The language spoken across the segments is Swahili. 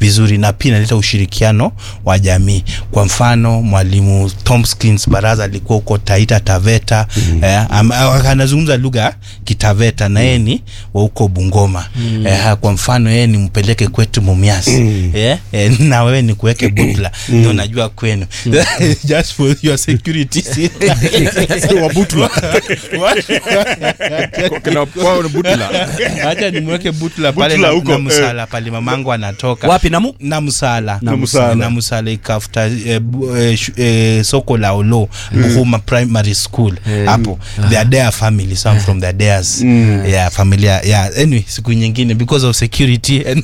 vizuri na pia inaleta ushirikiano wa jamii kwa mfano mwalimu Tomkins Baraza alikuwa huko Taita Taveta mm. eh, am- anazungumza lugha ya kitaveta na yeye ni wa huko Bungoma mm. eh, kwa mfano yeye ni mpeleke kwetu Mumias mm. eh, eh, na wewe ni kuweke Butla ndio najua kwenu just for your security Wabutula. Kina kwao ni Butula. Acha nimweke Butla pale Butla na, huko, na msala pale mamangu anatoka wapi namu na msala Na Msala. na msala ikafuta eh, bu- eh, shu- eh, soko la olo Buhuma primary school hapo they are their family some from their theirs yeah familia yeah anyway siku nyingine because of security and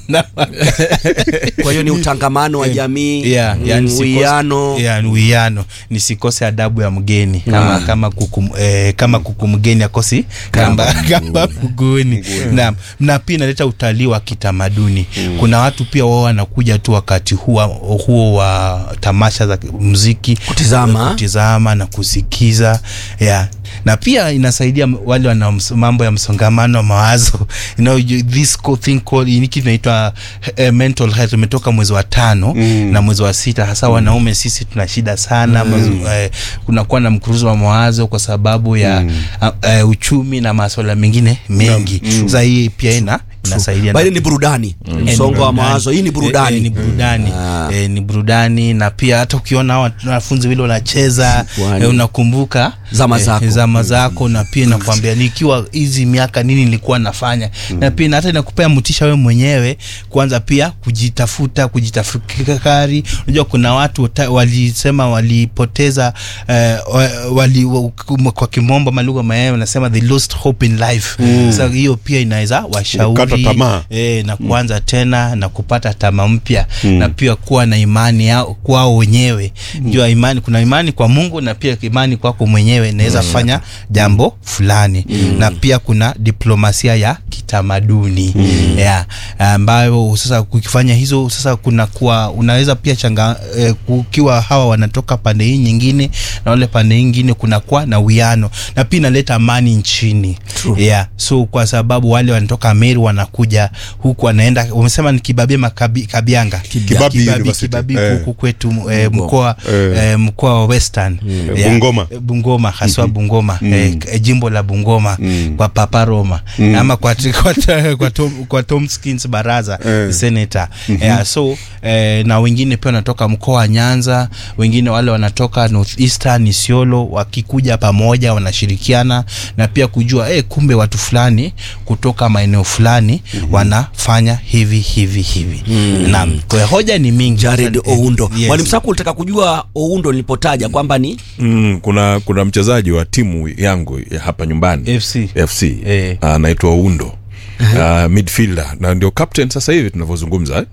kwa hiyo ni utangamano wa jamii yeah, yeah, mm, nisikose- uwiano yeah, ni uwiano nisikose adabu ya mgeni kama kama kuku eh, kama kuku mgeni akosi kamba kamba mguuni na na pia inaleta utalii wa kitamaduni kuna watu pia wao wanakuja tu wakati huo huo wa tamasha za muziki Kutizama. kutizama na kusikiza yeah na pia inasaidia m- wale wana ms- mambo ya msongamano wa mawazo you know, you- this co- thing called hiki inaitwa eh, mental health umetoka mwezi wa tano mm. na mwezi wa sita hasa wanaume sisi tuna shida sana mm. eh, kunakuwa na mkuruzo wa mawazo kwa sababu ya mm. uh, uchumi na masuala mengine mengi mm. sasa hii pia ina inasaidia bali na- ni burudani Eh, ni msongo wa burudani. mawazo hii ni Eh, burudani eh, ni burudani Ah. eh, ni burudani na pia hata ukiona hawa wanafunzi vile wanacheza Kwani. eh, unakumbuka Zama zako. zama zako na pia nakwambia nikiwa hizi miaka nini nilikuwa nafanya na pia hata inakupea mtisha wewe mwenyewe kwanza pia kujitafuta kujitafakari unajua kuna watu wata- walisema walipoteza eh, wa- wali, wa- kwa kimombo malugha mayayo wanasema they lost hope in life sasa hiyo pia inaweza washauri Kukata tamaa. e, na kuanza tena na kupata tama mpya na pia kuwa na imani yao kwao wenyewe jua imani kuna imani kwa mungu na pia imani kwako mwenyewe inaweza fanya jambo fulani na pia kuna diplomasia ya kitamaduni yeah, ambayo sasa ukifanya hizo sasa kuna kuwa unaweza pia changa eh, kukiwa hawa wanatoka pande hii nyingine na wale pande hii nyingine kunakuwa na uwiano na pia inaleta amani nchini yeah. so kwa sababu wale wanatoka Meru wanakuja huku wanaenda wamesema ni kibabia makabi, kabianga Kibabi University. kibabi Eh. huku kwetu eh, mkoa Eh. eh, mkoa wa Western Eh, Bungoma. Eh, Bungoma haswa Bungoma eh, k- jimbo la Bungoma kwa Papa Roma ama kwa kwa, kwa, Tom, kwa Tomkins Baraza Eh. senator yeah, so eh, na wengine pia wanatoka mkoa wa Nyanza wengine wale wanatoka Northeastern Isiolo wakikuja pamoja wanashirikiana na pia kujua eh, kumbe watu fulani kutoka maeneo fulani wanafanya hivi hivi hivi naam kwa hiyo hoja ni mingi Jared Sasa, eh, Oundo yes. mwalimu Sako ulitaka kujua Oundo nilipotaja kwamba ni Mm, kuna kuna mchezaji wa timu yangu ya hapa nyumbani FC FC Eh. anaitwa Undo uh, midfielder na ndio captain sasa hivi tunavyozungumza eh?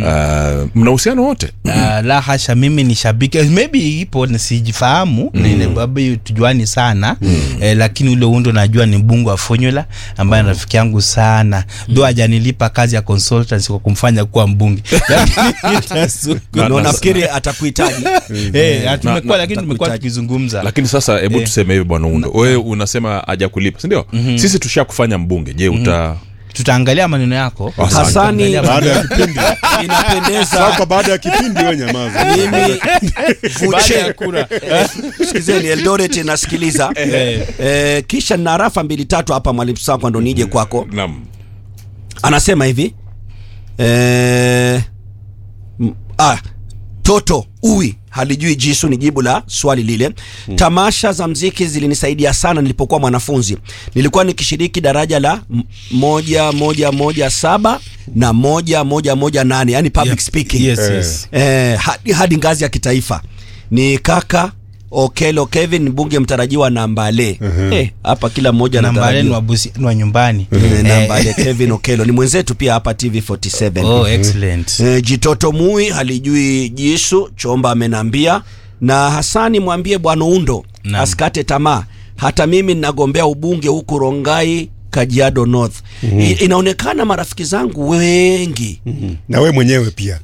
uh, mna uhusiano wote Uh, la hasha mimi ni shabiki maybe ipo nisijifahamu mm. babu tujuani sana mm. eh, lakini ule undo najua ni mbungu wa formula ambaye mm. rafiki yangu sana mm. do hajanilipa kazi ya consultancy kwa kumfanya kuwa mbunge Lakini nitasuku- Na- na na- nafikiri atakuhitaji Eh, na- tumekuwa na- lakini tumekuwa takuhitaji. tukizungumza lakini sasa hebu Eh. tuseme hivi bwana Undo wewe unasema hajakulipa si ndio sisi tushakufanya mbunge je uta tutaangalia maneno yako Asante. Hasani Tutaangalia baada ya kipindi inapendeza sasa baada ya kipindi we nyamaza mimi Baada ya Vuche kura. sikizeni Eldoret nasikiliza eh, kisha na rafa mbili tatu hapa mwalimu Sako ndo nije kwako naam anasema hivi eh, m- ah, toto uwi halijui jisu ni jibu la swali lile tamasha za mziki zilinisaidia sana nilipokuwa mwanafunzi nilikuwa nikishiriki daraja la m- moja moja moja saba na moja moja moja nane yani public Yeah. speaking yes, yes. eh, hadi, hadi ngazi ya kitaifa ni kaka okelo kevin mbunge mtarajiwa na mbale Eh, hapa kila mmoja nambale ni anatarajiwa wa busi- ni wa nyumbani Eh, Eh, nambale kevin okelo ni mwenzetu pia hapa tv 47 oh excellent Eh, jitoto mui halijui jisu chomba amenambia na hasani mwambie bwana undo Naam. asikate tamaa hata mimi ninagombea ubunge huku rongai kajiado north I, inaonekana marafiki zangu wengi na we mwenyewe pia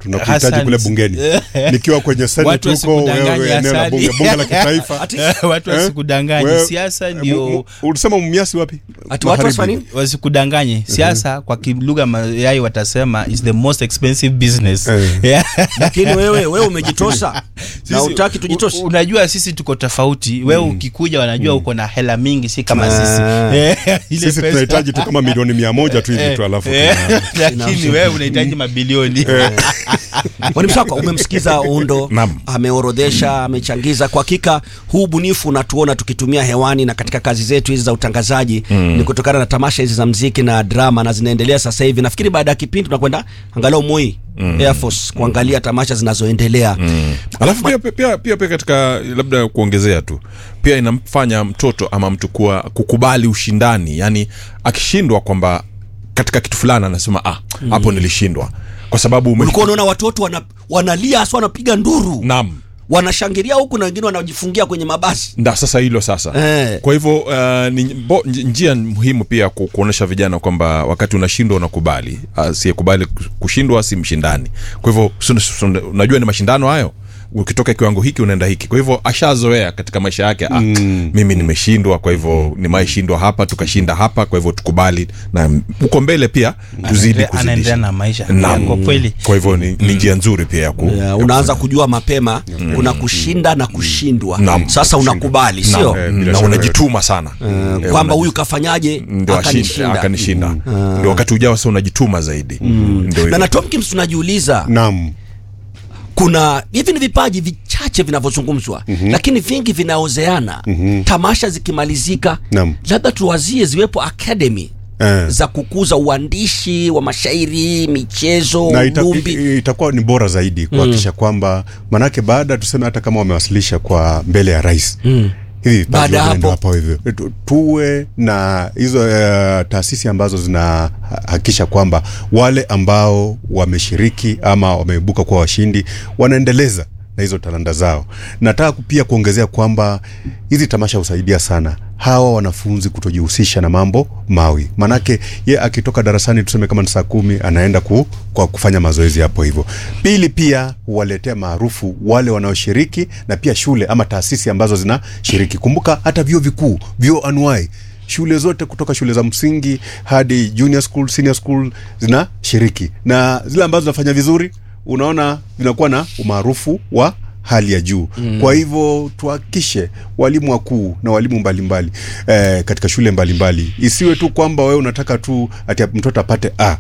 tunakuhitaji Hassan, kule bungeni nikiwa kwenye senate Watu huko wasikudanganye, wewe eneo la Hassan. bunge bunge la kitaifa Ati- watu Eh? wasikudanganye Wewe- siasa eh, ndio mu- mu- ulisema mmiasi wapi Ati watu Magharibi. wasifanye nini? wasikudanganye siasa kwa kilugha mayai watasema is the most expensive business Eh. Yeah. lakini wewe wewe umejitosa na Sisi- utaki tujitose u- unajua sisi tuko tofauti wewe ukikuja wanajua uko na hela mingi si kama Ah. sisi Eh, ile sisi pesa- tunahitaji tu kama milioni mia moja tu hivi tu alafu Eh, tuna- lakini wewe unahitaji mabilioni Mwalimu Sakwa, umemsikiza Undo Naam. ameorodhesha, amechangiza. Kwa hakika huu ubunifu unatuona tukitumia hewani na katika kazi zetu hizi za utangazaji ni kutokana na tamasha hizi za mziki na drama, na zinaendelea sasa hivi. Nafikiri baada ya kipindi tunakwenda angalau Moi Air Force kuangalia tamasha zinazoendelea. alafu pia, pia, pia, pia, pia katika labda kuongezea tu pia inamfanya mtoto ama mtu kuwa kukubali ushindani yani akishindwa kwamba katika kitu fulani anasema ah hapo nilishindwa kwa sababu ume- Ulikuwa unaona watoto wana, wanalia hasa wanapiga nduru naam wanashangilia huku na wengine wanajifungia kwenye mabasi. nda sasa hilo sasa Eh. kwa hivyo uh, ni bo, nj- njia muhimu pia ku, kuonyesha vijana kwamba wakati unashindwa unakubali asiyekubali kushindwa si mshindani kwa hivyo sun- sun- unajua ni mashindano hayo ukitoka kiwango hiki unaenda hiki kwa hivyo ashazoea katika maisha yake ah, mimi nimeshindwa kwa hivyo nimaeshindwa hapa tukashinda hapa kwa hivyo tukubali na uko mbele pia tuzidi anaendelea kuzidisha na maisha Naam. kwa kweli kwa hivyo ni, ni njia nzuri pia ya ku, Yeah, ya unaanza kujua mapema kuna kushinda na kushindwa. Naam. Sasa unakubali, Naam, sio Eh, na bila shaka. unajituma sana Eh, kwamba unaji- huyu kafanyaje ndio ashinde- akanishinda. akanishinda ndio wakati ujao sasa unajituma zaidi ndio Na hivyo. na Tomkins tunajiuliza naam kuna hivi ni vipaji vichache vinavyozungumzwa lakini vingi vinaozeana tamasha zikimalizika Naam. labda tuwazie ziwepo academy Eh. za kukuza uandishi wa mashairi michezo na ita, ulumbi i- itakuwa ni bora zaidi kuhakikisha kwamba manake baada tuseme hata kama wamewasilisha kwa mbele ya rais hivi vipaji Baada ya vinaenda hapo. hapo hivyo Tu- tuwe na hizo uh, taasisi ambazo zinahakikisha kwamba wale ambao wameshiriki ama wameibuka kuwa washindi wanaendeleza na hizo talanta zao nataka ku- pia kuongezea kwamba hizi tamasha husaidia sana hawa wanafunzi kutojihusisha na mambo mawi manake ye akitoka darasani tuseme kama ni saa kumi anaenda ku, kwa kufanya mazoezi hapo hivyo pili pia huwaletea maarufu wale wanaoshiriki na pia shule ama taasisi ambazo zinashiriki kumbuka hata vyuo vikuu vyuo anuai shule zote kutoka shule za msingi hadi junior school senior school zinashiriki na zile ambazo zinafanya vizuri unaona vinakuwa na umaarufu wa hali ya juu mm. kwa hivyo tuhakikishe walimu wakuu na walimu mbalimbali eh, katika shule mbalimbali isiwe tu kwamba wewe unataka tu ati mtoto apate a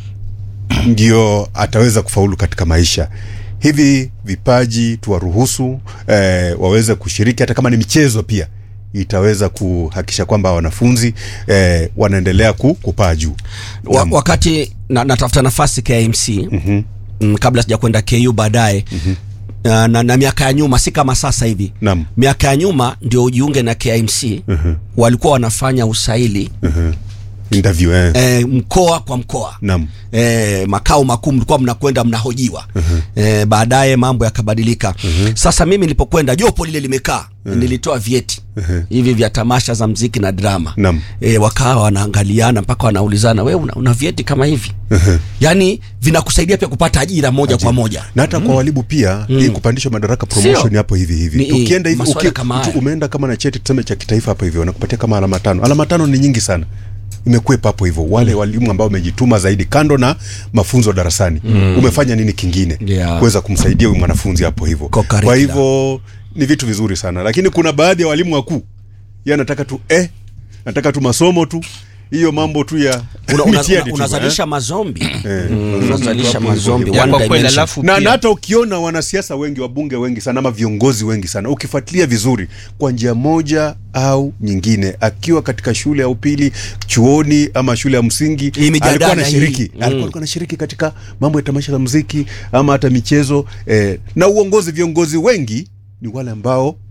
ndio ataweza kufaulu katika maisha hivi vipaji tuwaruhusu eh, waweze kushiriki hata kama ni michezo pia itaweza kuhakikisha kwamba wanafunzi eh, wanaendelea ku, kupaa juu wa, Naam. wakati na, natafuta nafasi KMC mm-hmm. mm, kabla sija kwenda KU baadaye mm-hmm. na, na, na miaka ya nyuma si kama sasa hivi Naam. miaka ya nyuma ndio ujiunge na KMC mm-hmm. walikuwa wanafanya usaili Mhm. interview eh. eh, mkoa kwa mkoa Naam. eh, makao makuu mlikuwa mnakwenda mnahojiwa eh, baadaye mambo yakabadilika sasa mimi nilipokwenda jopo lile limekaa nilitoa vyeti hivi vya tamasha za mziki na drama Naam. eh, wakawa wanaangaliana mpaka wanaulizana we una, una vyeti kama hivi yaani vinakusaidia pia kupata ajira moja kwa moja na hata kwa walimu pia hii kupandishwa madaraka promotion Sio. hapo hivi hivi Ni- tukienda hivi maswala uki, kama tu- haya. umeenda kama na cheti tuseme cha kitaifa hapa hivyo wanakupatia kama alama tano alama tano ni nyingi sana imekwepa hapo hivyo wale walimu ambao wamejituma zaidi kando na mafunzo darasani umefanya nini kingine Yeah. kuweza kumsaidia huyu mwanafunzi hapo hivyo Kwa kwa curriculum. hivyo ni vitu vizuri sana lakini kuna baadhi ya walimu wakuu ye anataka tu eh, nataka tu masomo tu hiyo mambo tu ya una, una, mitihani una, tu, unazalisha mazombi eh. Mm, unazalisha mazombi Ya, one kwa kweli dimension. alafu na, pia- na hata ukiona wanasiasa wengi wabunge wengi sana ama viongozi wengi sana ukifuatilia vizuri kwa njia moja au nyingine akiwa katika shule ya upili chuoni ama shule ya msingi Hii mijadala alikuwa anashiriki hii. alikuwa alikuwa anashiriki katika mambo ya tamasha za muziki ama hata michezo eh, na uongozi viongozi wengi ni wale ambao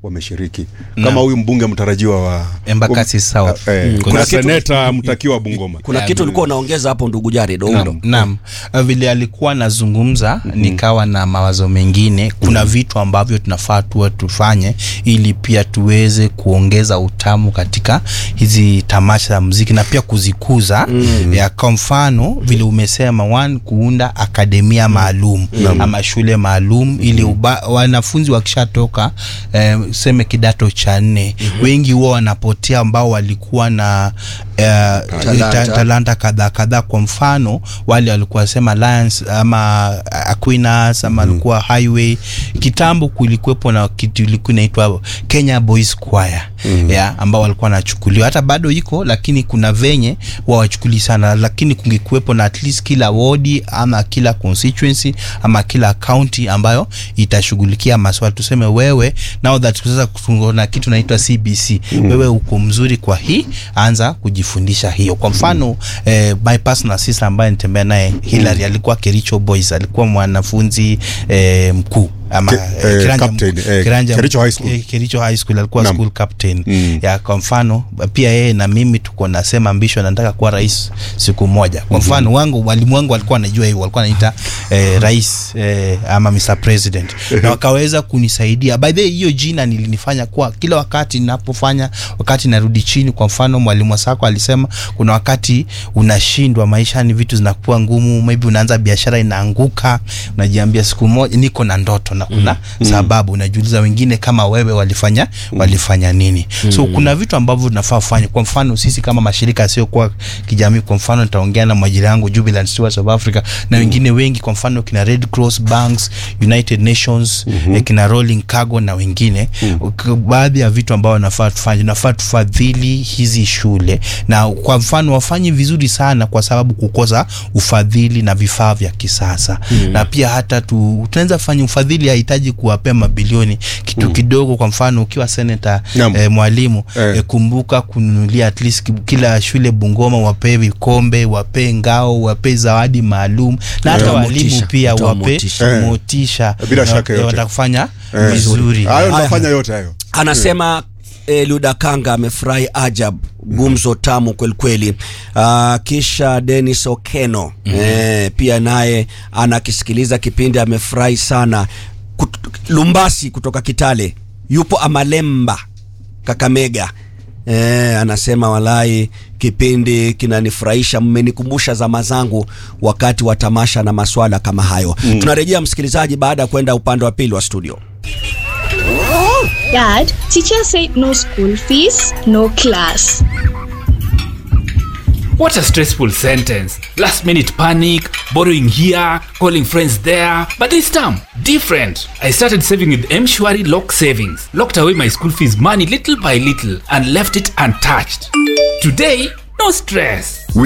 wameshiriki kama huyu mbunge mtarajiwa wa Embakasi South. Eh, Mm. kuna Kuna kitu- seneta mtakiwa Bungoma kuna Yeah, kitu ulikuwa unaongeza hapo ndugu Jared Oundo Naam, naam. Vile alikuwa anazungumza nikawa na mawazo mengine. Kuna vitu ambavyo tunafaa tuwe tufanye ili pia tuweze kuongeza utamu katika hizi tamasha za muziki na pia kuzikuza. Ya kwa mfano vile umesema one, kuunda akademia maalum ama shule maalum ili uba, wanafunzi wakishatoka eh, seme kidato cha nne wengi huwa wanapotea ambao walikuwa na eh, Talanta. ta- talanta kadhaa kadhaa. Kwa mfano wale walikuwa sema Lions ama Aquinas ama alikuwa Highway. Kitambo kulikuwepo na kitu ilikuwa inaitwa Kenya Boys Choir ya ambao walikuwa wanachukuliwa, hata bado iko, lakini kuna venye wawachukuli sana, lakini kungekuwepo na at least kila wodi ama kila constituency ama kila county ambayo itashughulikia maswala. Tuseme wewe now that sasa kuna kitu naitwa CBC, wewe uko mzuri kwa hii, anza kujifundisha hiyo. Kwa mfano eh, my personal sister ambaye nitembea naye Hillary alikuwa Kericho Boys, alikuwa mwanafunzi eh, mkuu ama Ke- eh, eh, kiranja captain, mkuu- eh, kiranja Kericho mkuu- High School. eh, Kericho High School alikuwa Naam. school captain Mm. ya kwa mfano pia yeye na mimi tuko nasema ambition nataka kuwa rais siku moja kwa mfano wangu walimu wangu walikuwa wanajua hivyo walikuwa wanaita eh, rais eh, ama Mr President na wakaweza kunisaidia by the way hiyo jina nilinifanya kuwa kila wakati ninapofanya wakati narudi chini kwa mfano mwalimu Wasako alisema kuna wakati unashindwa maisha ni vitu zinakuwa ngumu maybe unaanza biashara inaanguka unajiambia siku moja niko na ndoto na kuna sababu unajiuliza wengine kama wewe walifanya walifanya nini so kuna vitu ambavyo tunafaa kufanya kwa mfano sisi kama mashirika yasiyokuwa kijamii kwa mfano nitaongea na mwajiri yangu Jubilant Stewards of Africa na wengine wengi kwa mfano kina Red Cross Banks United Nations eh, kina Rolling Cargo na wengine K- baadhi ya vitu ambavyo nafaa tufanye nafaa tufadhili hizi shule na kwa mfano wafanye vizuri sana kwa sababu kukosa ufadhili na vifaa vya kisasa na pia hata tu, tunaweza fanya ufadhili hahitaji kuwapea mabilioni kitu kidogo kwa mfano ukiwa senator Naam. eh, mwalimu Eh. eh, kumbuka kununulia at least ki- kila shule Bungoma wapee vikombe wapee ngao wapee zawadi maalum na hata Kutoa walimu motisha, pia kutoa wape motisha. Eh. motisha Bila Na- shaka yote. watakufanya Eh, vizuri hayo Haya. nitafanya yote hayo anasema eh, Ludakanga amefurahi ajab gumzo tamu kwelikweli. Uh, kisha Dennis Okeno eh, pia naye anakisikiliza kipindi amefurahi sana. Kut Lumbasi kutoka Kitale yupo Amalemba Kakamega Eh, anasema walai kipindi kinanifurahisha, mmenikumbusha zama zangu wakati wa tamasha na maswala kama hayo. Tunarejea msikilizaji, baada ya kwenda upande wa pili wa studio. Dad, teacher said no school fees, no class. What a stressful sentence. Last minute panic, borrowing here, calling friends there. But this time, different. I started saving with Mshwari Lock Savings, locked away my school fees money little by little, and left it untouched. Today, no stress.